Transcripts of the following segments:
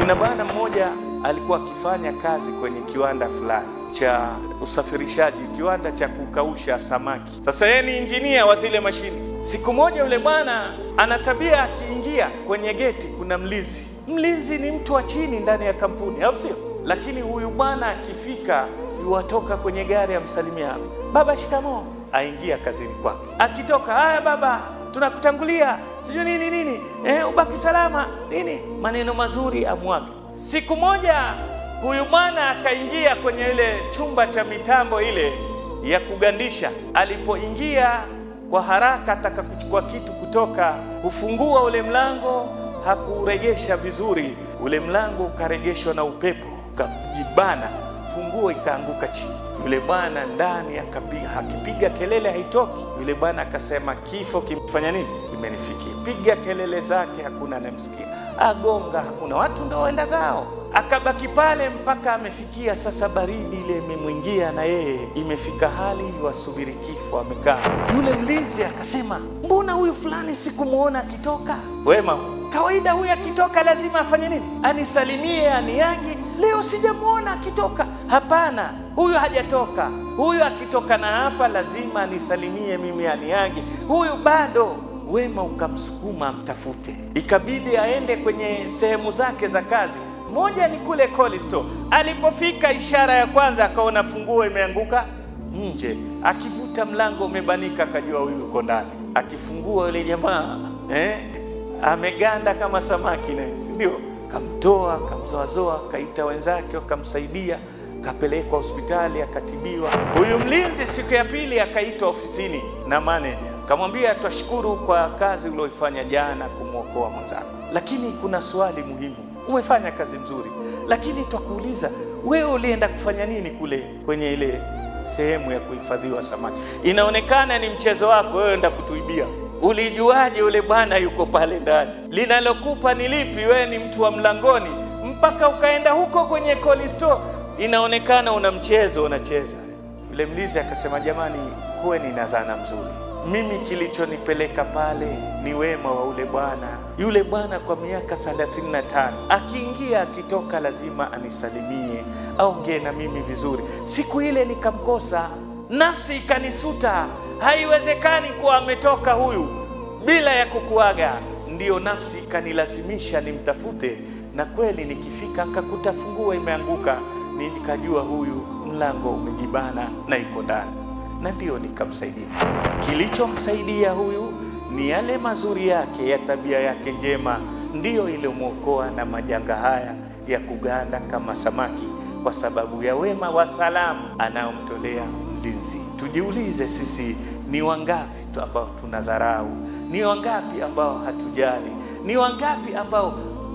Kuna bwana mmoja alikuwa akifanya kazi kwenye kiwanda fulani cha usafirishaji, kiwanda cha kukausha samaki. Sasa yeye ni injinia wa zile mashine. Siku moja yule bwana ana tabia, akiingia kwenye geti kuna mlinzi. Mlinzi ni mtu wa chini ndani ya kampuni, au sio? Lakini huyu bwana akifika, yuwatoka kwenye gari amsalimia, baba, shikamoo, aingia kazini kwake. Akitoka, haya baba, tunakutangulia sijui nini nini, eh, ubaki salama nini, maneno mazuri amwaga. Siku moja huyu bwana akaingia kwenye ile chumba cha mitambo ile ya kugandisha. Alipoingia kwa haraka, ataka kuchukua kitu kutoka, kufungua ule mlango, hakuuregesha vizuri. Ule mlango ukaregeshwa na upepo, ukajibana, funguo ikaanguka chini. Yule bwana ndani akapiga, akipiga kelele haitoki. Yule bwana akasema, kifo kimfanya nini? Kimenifikia. Piga kelele zake, hakuna anayemsikia, agonga, hakuna, watu ndio waenda zao. Akabaki pale mpaka amefikia sasa, baridi ile imemwingia na yeye imefika hali wasubiri kifo, amekaa. Yule mlinzi akasema, mbona huyu fulani sikumwona akitoka? Wema kawaida huyu akitoka lazima afanye nini? Anisalimie, aniagi. Leo sijamwona akitoka. Hapana, huyu hajatoka. Huyu akitoka na hapa lazima anisalimie mimi, aniagi. Huyu bado. Wema ukamsukuma amtafute, ikabidi aende kwenye sehemu zake za kazi. Moja ni kule cold store. Alipofika, ishara ya kwanza akaona funguo imeanguka nje, akivuta mlango umebanika, akajua huyu yuko ndani. Akifungua yule jamaa eh, ameganda kama samaki naye, si ndio? Kamtoa, kamzoazoa, kaita wenzake wakamsaidia, kapelekwa hospitali, akatibiwa. Huyu mlinzi siku ya pili akaitwa ofisini na manager, kamwambia twashukuru kwa kazi ulioifanya jana kumwokoa mwenzako, lakini kuna swali muhimu. Umefanya kazi nzuri, lakini twakuuliza wewe, ulienda kufanya nini kule kwenye ile sehemu ya kuhifadhiwa samaki? Inaonekana ni mchezo wako wewe, enda kutuibia Ulijuaje yule bwana yuko pale ndani? Linalokupa ni lipi? Wewe ni mtu wa mlangoni, mpaka ukaenda huko kwenye cold store, inaonekana una mchezo unacheza. Yule mlinzi akasema, jamani, kuweni na dhana mzuri. Mimi kilichonipeleka pale ni wema wa ule bwana. Yule bwana kwa miaka 35 akiingia akitoka, lazima anisalimie, aongee na mimi vizuri. Siku ile nikamkosa, nafsi ikanisuta Haiwezekani kuwa ametoka huyu bila ya kukuaga. Ndiyo nafsi ikanilazimisha nimtafute, na kweli nikifika nkakuta funguo imeanguka, nikajua huyu mlango umejibana na iko ndani, na ndiyo nikamsaidia. Kilichomsaidia huyu ni yale mazuri yake ya tabia yake njema, ndiyo iliyomwokoa na majanga haya ya kuganda kama samaki, kwa sababu ya wema wa salamu anayomtolea mlinzi. Tujiulize sisi ni wangapi tu ambao tunadharau? Ni wangapi ambao hatujali? Ni wangapi ambao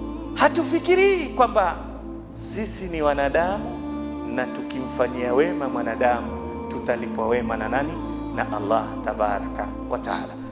hatufikirii kwamba sisi ni wanadamu, na tukimfanyia wema mwanadamu tutalipwa wema na nani? Na Allah tabaraka wa taala.